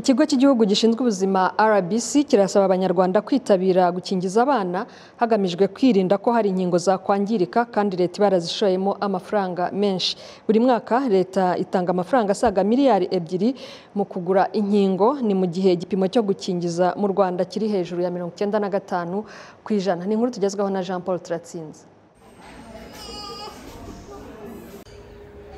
Ikigo cy'igihugu gishinzwe ubuzima RBC kirasaba abanyarwanda kwitabira gukingiza abana hagamijwe kwirinda ko hari inkingo zakwangirika kandi leta iba yarazishoyemo amafaranga menshi. Buri mwaka leta itanga amafaranga asaga miliyari ebyiri mu kugura inkingo, ni mu gihe igipimo cyo gukingiza mu Rwanda kiri hejuru ya mirongo icyenda na gatanu ku ijana. Ni inkuru tugezwaho na Jean Paul Turatsinze.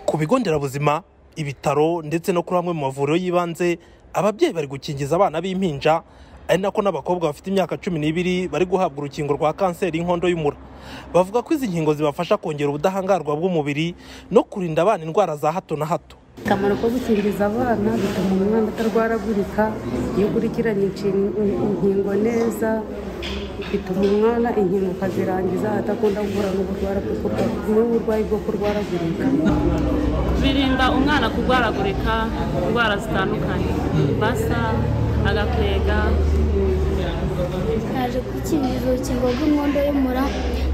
Ku bigo nderabuzima, ibitaro ndetse no kuri amwe mu mavuriro y'ibanze, ababyeyi bari gukingiza abana b'impinja, ari nako n'abakobwa bafite imyaka cumi n'ibiri bari guhabwa urukingo rwa kanseri y'inkondo y'umura. Bavuga ko izi nkingo zibafasha kongera ubudahangarwa bw'umubiri no kurinda abana indwara za hato na hato. akamaro ko gukingiza abana bituma umwana atarwaragurika iyo ukurikiranye inshin- inkingo neza bituma umwana inkingo ukazirangiza adakunda guhura n'uburwara bwo kurwa- n'uburwayi bwo kurwaragurika birinda umwana kurwaragurika indwara zitandukanye basa agakwega naje kwikingiza urukingo rw'inkondo y'umura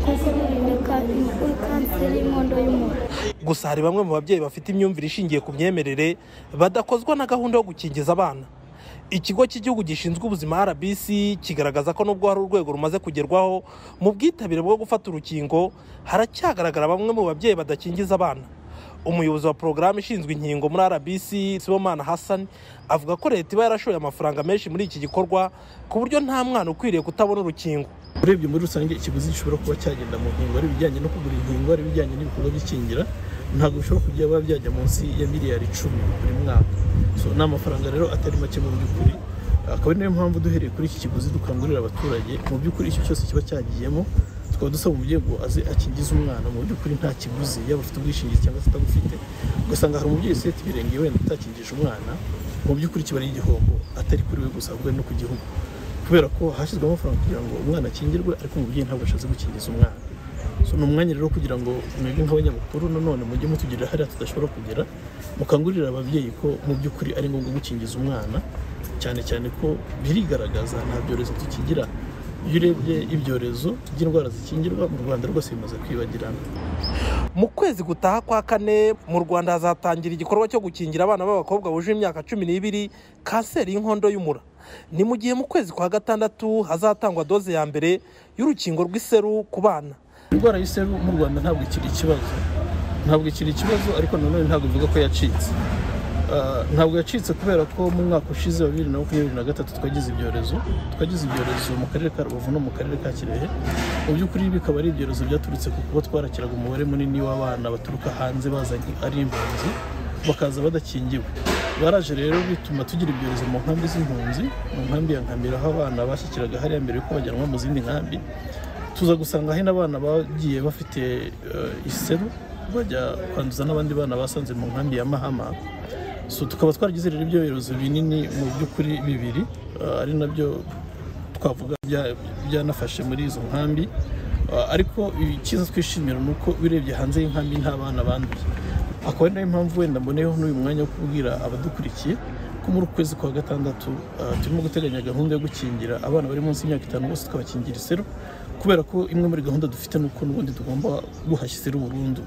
kuko rurinda ka- kuri kanseri y'inkondo y'umura Gusa hari bamwe mu babyeyi bafite imyumvire ishingiye ku myemerere badakozwa na gahunda yo gukingiza abana. Ikigo cy'igihugu gishinzwe ubuzima RBC kigaragaza ko nubwo hari urwego rumaze kugerwaho mu bwitabire bwo gufata urukingo, haracyagaragara bamwe mu babyeyi badakingiza abana. Umuyobozi wa porogaramu ishinzwe inkingo muri RBC Sibomana Hassan avuga ko leta iba yarashoye amafaranga menshi muri iki gikorwa ku buryo nta mwana ukwiriye kutabona urukingo. urebye muri rusange ikiguzi gishobora kuba cyagenda mu nkingo ari ibijyanye no kugura inkingo ari ibijyanye n'ibikorwa by'ikingira ntabwo bishobora kujya biba byajya munsi ya miliyari icumi buri mwaka so ni amafaranga rero atari make mu by'ukuri akaba ari nayo mpamvu duhereye kuri iki kiguzi dukangurira abaturage mu by'ukuri icyo cyose kiba cyagiyemo tukaba dusaba umubyeyi ngo aze akingize umwana mu by'ukuri nta kiguzi yaba afite ubwishingizi cyangwa atabufite ugasanga hari umubyeyi useta ibirenge wenda utakingije umwana mu by'ukuri kiba ari igihombo atari kuri we gusa ahubwo ari no ku gihugu kubera ko hashyizwemo amafaranga kugira ngo umwana akingirwe ariko umubyeyi ntabwo ashatse gukingiza umwana so ni umwanya rero kugira ngo mwebwe nk'abanyamakuru nanone mujye mutugirira hariya tudashobora kugera mukangurira ababyeyi ko mu by'ukuri ari ngombwa gukingiza umwana cyane cyane ko birigaragaza nta byorezo tukigira iyo urebye ibyorezo by'indwara zikingirwa mu rwanda rwose bimaze kwibagirana Mu kwezi gutaha kwa kane mu Rwanda hazatangira igikorwa cyo gukingira abana b'abakobwa bujuje imyaka cumi n'ibiri kanseri y'inkondo y'umura. Ni mu gihe mu kwezi kwa gatandatu hazatangwa doze ya mbere y'urukingo rw'iseru ku bana. indwara y'iseru mu rwanda ntabwo ikiri ikibazo ntabwo ikiri ikibazo ariko nanone ntabwo bivuga ko yacitse Ah, ntabwo yacitse kubera ko mu mwaka ushize wa bibiri na makumyabiri na gatatu twagize ibyorezo twagize ibyorezo mu karere ka rubavu no mu karere ka kirehe mu by'ukuri bikaba ari ibyorezo byaturutse ku kuba twarakiraga umubare munini w'abana baturuka hanze bazanye ari impunzi bakaza badakingiwe baraje rero bituma tugira ibyorezo mu nkambi z'impunzi mu nkambi ya nkambira aho abana bashyikiraga hariya mbere yuko bajyanwa mu zindi nkambi tuza gusanga hari n'abana bagiye bafite eh, iseru bajya kwanduza n'abandi bana basanze mu nkambi ya mahama so tukaba twaragize rero ibyorezo binini mu by'ukuri bibiri eh, ari nabyo twavuga bya- byanafashe muri izo nkambi Eh, ariko icyiza twishimira ni uko urebye hanze y'inkambi nta bana banduye akaba ari nayo mpamvu wenda mboneyeho n'uyu mwanya wo kubwira abadukurikiye ko muri uku kwezi kwa gatandatu eh, turimo guteganya gahunda yo gukingira abana bari munsi y'imyaka itanu bose tukabakingira iseru kubera ko imwe muri gahunda dufite ni uko n'ubundi tugomba guhashya iseru burundu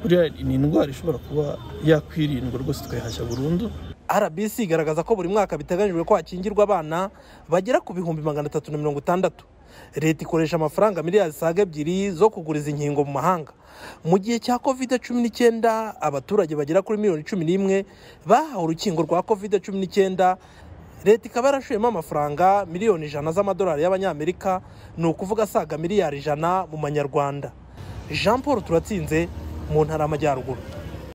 buriya ni indwara ishobora kuba yakwirindwa rwose tukayihashya burundu RBC igaragaza ko buri mwaka biteganyijwe ko hakingirwa abana bagera ku bihumbi magana atatu na mirongo itandatu. Leta ikoresha amafaranga miliyari zisaga ebyiri zo kugura izi nkingo mu mahanga. Mu gihe cya covid cumi n'icyenda abaturage bagera kuri miliyoni cumi n'imwe bahawe urukingo rwa covid cumi n'icyenda leta ikaba yarashoyemo amafaranga miliyoni ijana z'amadolari y'abanyamerika ni ukuvuga asaga miliyari ijana mu manyarwanda jean paul turatsinze mu ntara y'amajyaruguru